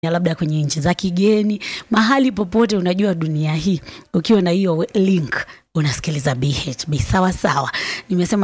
ya labda kwenye nchi za kigeni, mahali popote, unajua dunia hii, ukiwa na hiyo link unasikiliza BHB sawa sawa. Nimesema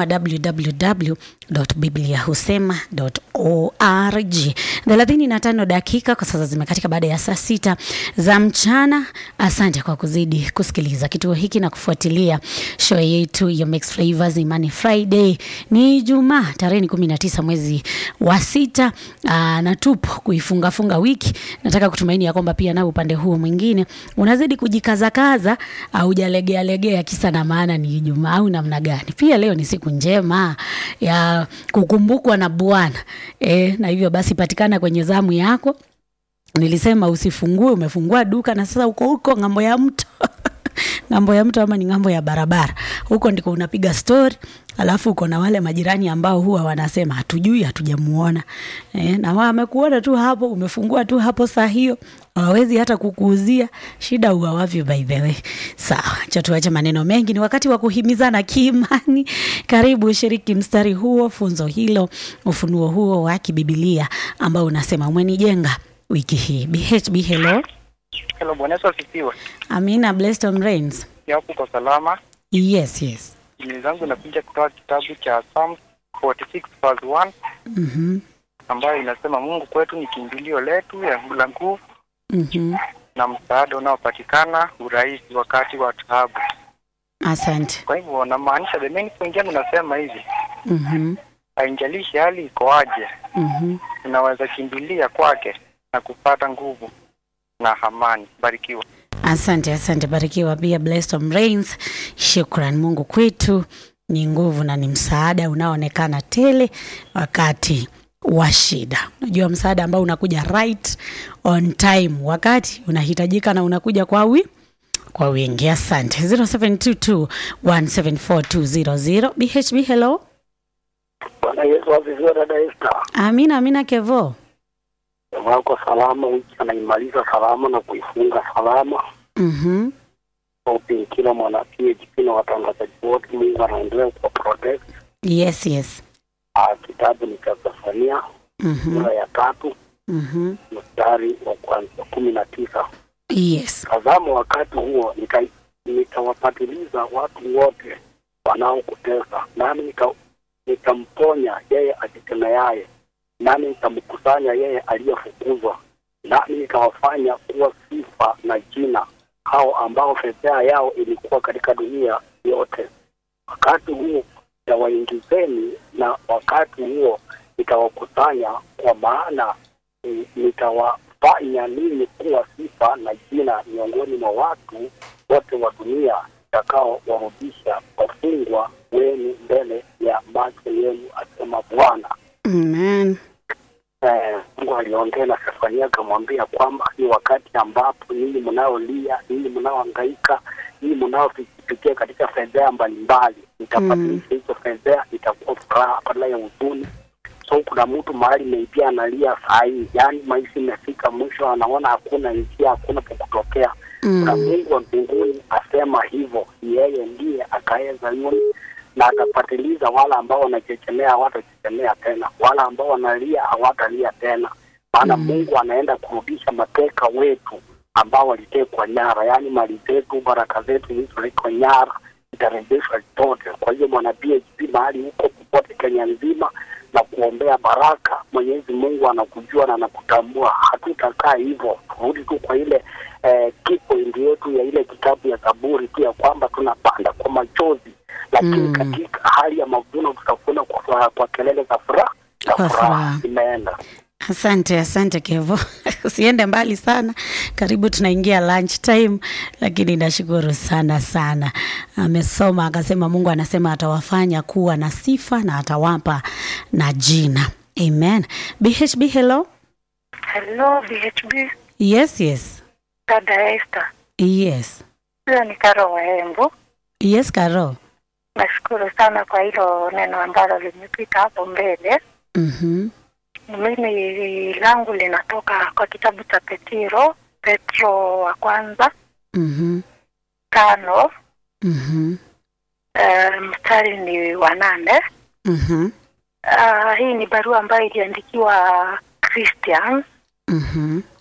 www.bibliahusema.org. thelathini na tano dakika kwa sasa zimekatika baada ya saa sita za mchana. Asante kwa kuzidi kusikiliza kituo hiki na kufuatilia show yetu ya Mixed Flavors Imani Friday. Ni Ijumaa tarehe ni kumi na tisa mwezi wa sita aa, na tupo kuifungafunga wiki. Nataka kutumaini ya kwamba pia nao upande huo mwingine unazidi kujikazakaza au hujalegea legea kisa na maana ni Ijumaa au namna gani? Pia leo ni siku njema ya kukumbukwa na Bwana e, na hivyo basi patikana kwenye zamu yako. Nilisema usifungue, umefungua duka na sasa uko huko ng'ambo ya mto ng'ambo ya mto ama ni ng'ambo ya barabara, huko ndiko unapiga story, alafu uko na wale majirani ambao huwa wanasema hatujui, hatujamuona eh, na wamekuona tu hapo, umefungua tu hapo saa hiyo, hawawezi hata kukuuzia. Shida huwa wapi? By the way, sawa, cha tuache maneno mengi, ni wakati wa kuhimizana kiimani. Karibu ushiriki mstari huo, funzo hilo, ufunuo huo wa kibibilia ambao unasema umenijenga wiki hii. BHB, hello. Hello, Bwana Yesu asifiwe. Amina, blessed on rains. Yapo kwa salama. Yes, yes. Jini zangu inakuja kutoka kitabu cha Psalms 46 verse 1 Mhm. ambayo inasema Mungu kwetu ni kimbilio letu ya la nguvu Mhm. na msaada unaopatikana urahisi wakati wa taabu. Asante. Kwa hivyo namaanisha, the main point yangu nasema hivi, Mhm. haijalishi hali ikoaje, Mhm. unaweza kimbilia kwake na kupata nguvu na amani. Barikiwa. Asante, asante. Barikiwa pia blessed on rains. Shukran. Mungu kwetu ni nguvu na ni msaada unaoonekana tele wakati wa shida. Unajua msaada ambao unakuja right on time wakati unahitajika na unakuja kwa wi kwa wingi. Asante. 0722174200 BHB hello. Bwana Yesu asifiwe. Dada Esther, Amina, amina Kevo. wako salama, wiki anaimaliza salama na kuifunga salama. Mhm. Opi kila mwana PHP na watangazaji wote, Mungu anaendelea kwa protect. Yes, yes. Ah, kitabu ni cha Zefania Mhm. sura ya tatu Mhm. mstari wa kwanza kumi na tisa. Yes. Tazama, wakati huo nika- nitawapatiliza watu wote wanaokutesa, nami nika- nitamponya yeye ajitemeaye, nami nitamkusanya yeye aliyefukuzwa, nami nitawafanya kuwa sifa na jina hao ambao fedheha yao ilikuwa katika dunia yote. Wakati huo nitawaingizeni, na wakati huo nitawakusanya, kwa maana eh, nitawafanya ninyi kuwa sifa na jina miongoni mwa watu wote wa dunia, takao warudisha wafungwa wenu mbele ya macho yenu, asema Bwana. Amen. Eh, Mungu aliongea na Sefania akamwambia kwamba ni wakati ambapo ninyi mnaolia, ninyi mnaohangaika, ninyi mnaopitia katika fedheha mbalimbali, nitabadilisha hizo fedheha, itakuwa furaha badala ya huzuni. So kuna mtu mahali maybe analia saa hii, yaani maisha imefika mwisho, anaona hakuna njia, hakuna pa kutokea na Mm. Mungu wa mbinguni asema hivyo, yeye ndiye akaye Zayuni na atapatiliza wale ambao wanachechemea hawatachechemea tena, wale ambao wanalia hawatalia tena, maana Mm. Mungu anaenda kurudisha mateka wetu ambao walitekwa nyara, yaani mali zetu, baraka zetu zilizotekwa nyara itarejeshwa zote. Kwa hiyo mwana PHP mahali huko popote Kenya nzima na kuombea baraka. Mwenyezi Mungu anakujua na anakutambua. Hatutakaa hivyo, turudi tu kwa ile eh, key point yetu ya ile kitabu ya Zaburi tu ya kwamba tunapanda kwa machozi, lakini Mm. katika hali ya mavuno tutavuna kwa, kwa kelele za furaha na Kwa furaha. furaha. Imeenda. Asante, asante Kevo. Usiende mbali sana, karibu tunaingia lunch time, lakini nashukuru sana sana. Amesoma akasema, Mungu anasema atawafanya kuwa na sifa na atawapa na jina. Amen. BHB, hello. Hello BHB, Yes, yes, dada Esther. yes, Huyo ni Karo Waembu. yes, Karo. Nashukuru sana kwa hilo neno ambalo limepita hapo mbele. Mhm, Mimi langu linatoka kwa kitabu cha Petiro, Petro wa kwanza mhm, tano mhm, uh, mstari ni wa nane. mhm, Uh, hii ni barua ambayo iliandikiwa Christians mhm,